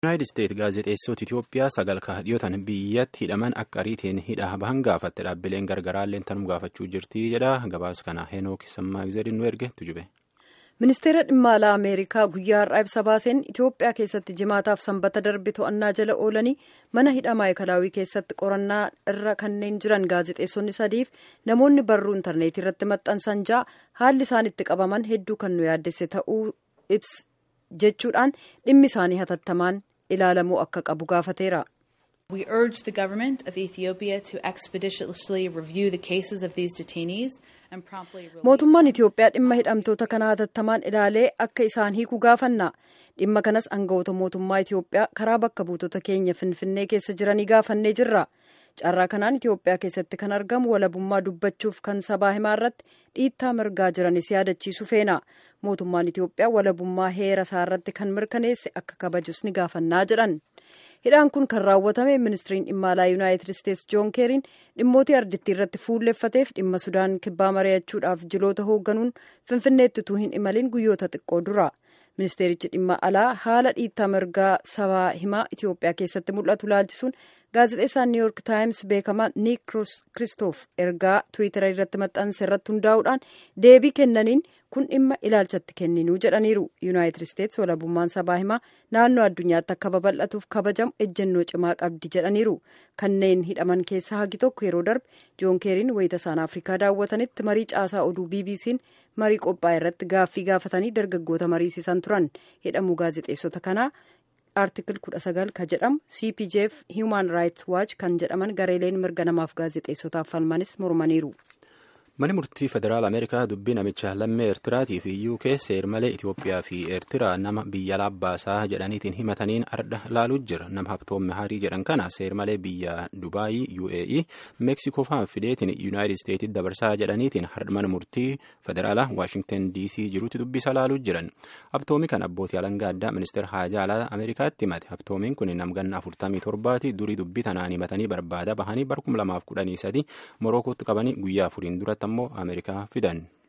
yuunaayitid isteet gaazexeessota itiyoophiyaa sagal dhiyootan biyyatti hidhaman akka ariitiin hidhaa bahan gaafatte dhaabbileen gargaraallee tanum gaafachuu jirti jedha gabaasa kana henook sammaagizerin nu erge tujube. ministeera dhimma alaa ameerikaa guyyaa har'aa ibsa baaseen itiyoophiyaa keessatti jimaataaf sanbata darbe to'annaa jala oolanii mana hidhaa maayikalaawii keessatti qorannaa irra kanneen jiran gaazexeessonni sadiif namoonni barruu intarneetii irratti maxxansan ja'a haalli isaan itti qabaman hedduu kan nu yaaddesse ta'uu ibs jechuudhaan dhimmi isaanii hatattamaan ilaalamuu akka qabu gaafateera. We urge the government of Ethiopia to expeditiously review the cases of these detainees and promptly release mootummaan itiyoophiyaa dhimma hidhamtoota kana hatattamaan ilaalee akka isaan hiiku gaafanna dhimma kanas aangawoota mootummaa itiyoophiyaa karaa bakka buutota keenya finfinnee keessa jiranii gaafannee jirra carraa kanaan itiyoophiyaa keessatti kan argamu walabummaa dubbachuuf kan sabaa himaa irratti dhiittaa mirgaa jiranis yaadachiisu feena mootummaan itiyoophiyaa walabummaa heera isaa irratti kan mirkaneesse akka kabajus ni gaafannaa jedhan hidhaan kun kan raawwatame ministiriin dhimma alaa yuunaayitid isteetsi joon keeriin dhimmootii ardittii irratti fuulleeffateef dhimma sudaan kibbaa mari'achuudhaaf jiloota hoogganuun finfinneetti utuu hin imalin guyyoota xiqqoo dura ministeerichi dhimma alaa haala dhiittaa mirgaa sabaa himaa itiyoophiyaa keessatti mul'atu laalchisuun gaazexeessaan niw yoork taayims beekamaa niik kiristoof ergaa tiwiitara irratti maxxanse irratti hundaa'uudhaan deebii kennaniin kun dhimma ilaalchatti kenninuu jedhaniiru yuunaayitid isteetsi walabummaan sabaa himaa naannoo addunyaatti akka babal'atuuf kabajamu ejjennoo cimaa qabdi jedhaniiru kanneen hidhaman keessaa hagi tokko yeroo darbe joon keeriin wayita isaan afrikaa daawwatanitti marii caasaa oduu bbc'n marii qophaa irratti gaaffii gaafatanii dargaggoota mariisisan turan hidhamuu gaazexeessota kanaa aartikil 19 kan jedhamu cpjf human rights watch kan jedhaman gareeleen mirga namaaf gaazexeessotaaf falmanis mormaniiru. Mani murtii federaal Ameerikaa dubbii namicha lammii Eertiraatii fi UK seer malee Itoophiyaa fi Eertiraa nama biyya laabbaasaa jedhaniitiin himataniin arda laaluu jira. Nama Habtoom Harii jedhan kana seer malee biyya Dubaayii UAE Meeksikoo fa'aa fideetiin Yuunaayitid Isteetsitti dabarsaa jedhaniitiin har'a mana murtii federaalaa Waashingtan DC jirutti dubbisa laaluu jiran. Habtoomi kan abbootii alangaa addaa ministeera haajaa alaa Ameerikaatti himate. Habtoomiin kun namganna afurtamii torbaati durii dubbii tanaan himatanii barbaada bahanii bara kuma lamaaf kudhanii sadi Morokootti qabanii guyyaa afuriin duratti ammoo Ameerikaa fidan.